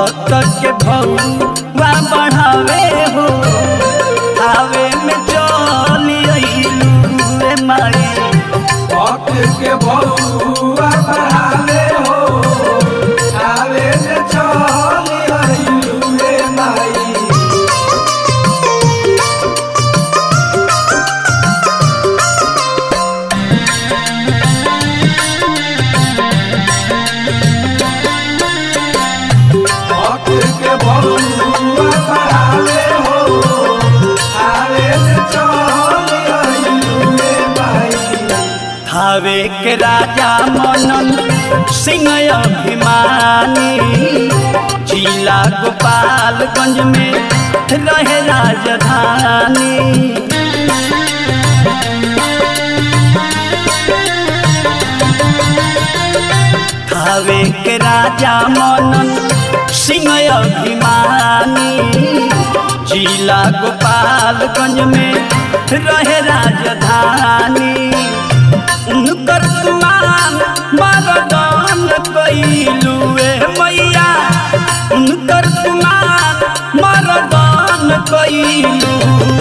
भक्त के भौवा बढ़ावे हो आवे में चली अइलू रे माई भक्त के बउआ बढ़ावे हो आवे ने चली अइलू रे माई भक्त के बउआ बढ़ावे हो आवे ने चली अइलू रे माई थावे के राजा मनन सिंह अभिमानी जिला गोपालगंज में रहे राजधानी थावे के राजा मनन सिंह अभिमानी जिला गोपालगंज में रहे राजधानी उनकर तुमान मरदान कैलू ए मैया उनकर तुमान मरदान कैलू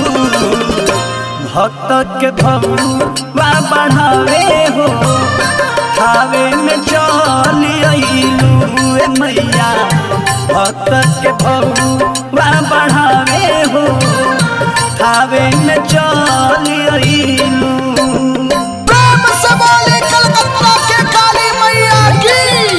भक्त के भौवा बढ़ावे हो खावे में चली अइलू ए मैया भक्त के भौवा बढ़ावे हो खावे में चली अइलू प्रेम से बोले कलकत्ता के काली मैया की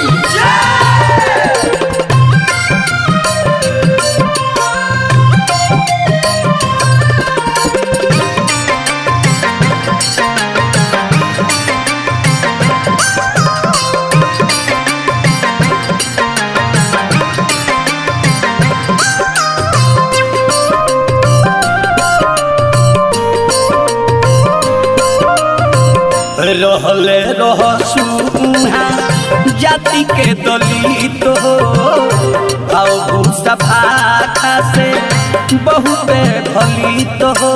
रहले रहसु उहाँ जाति के दलित हो आओ भूसा भाखा से बहुबे फलित हो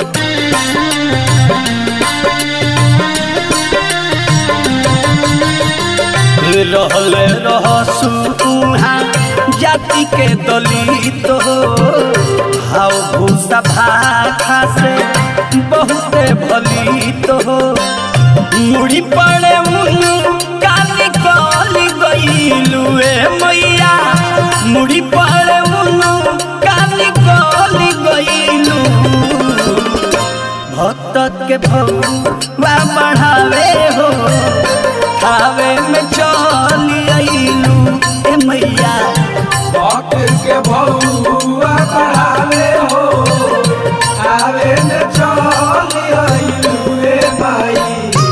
रहले रहसु उहाँ जाति के दलित हो हाउ भूसा भाखा से बहुते फलित हो मुड़ी पड़े उनु काली कली गईलू ए मैया मुड़ी पड़े उनु काली कली गईलू भक्त के भौवा बढ़ावे हो खावे में चली अइलू ए मैया भक्त के बउआ बढ़ावे हो आवे ने चली अइलू रे माई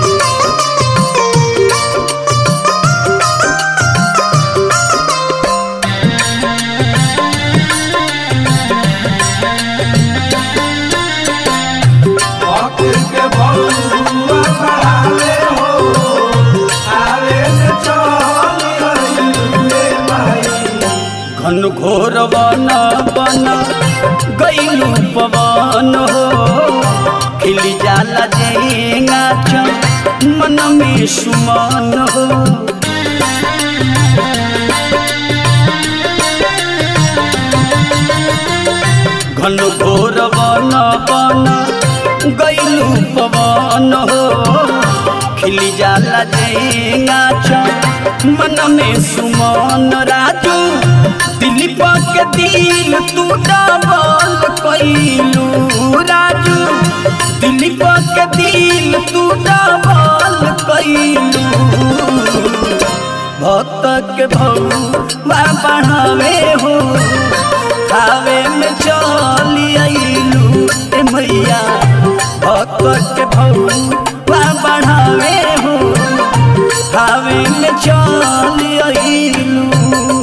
भक्त के बउआ बढ़ावे हो आवे ने चली अइलू रे माई घन घोर वन बन गईलू पवन हो खिली जाला जेंगा मन में सुमन हो घन घोर वन बन गईलू पवन हो खिली जाला जेंगा मन में सुमन राजू दिलीप के दिल तू डबल कैलू राजू दिलीप के दिल तू डबल कैलू भक्त के भौवा बढ़ावे हो खावे में चली अइलू ए मैया भक्त के भौवा बढ़ावे हो खावे में चली अइलू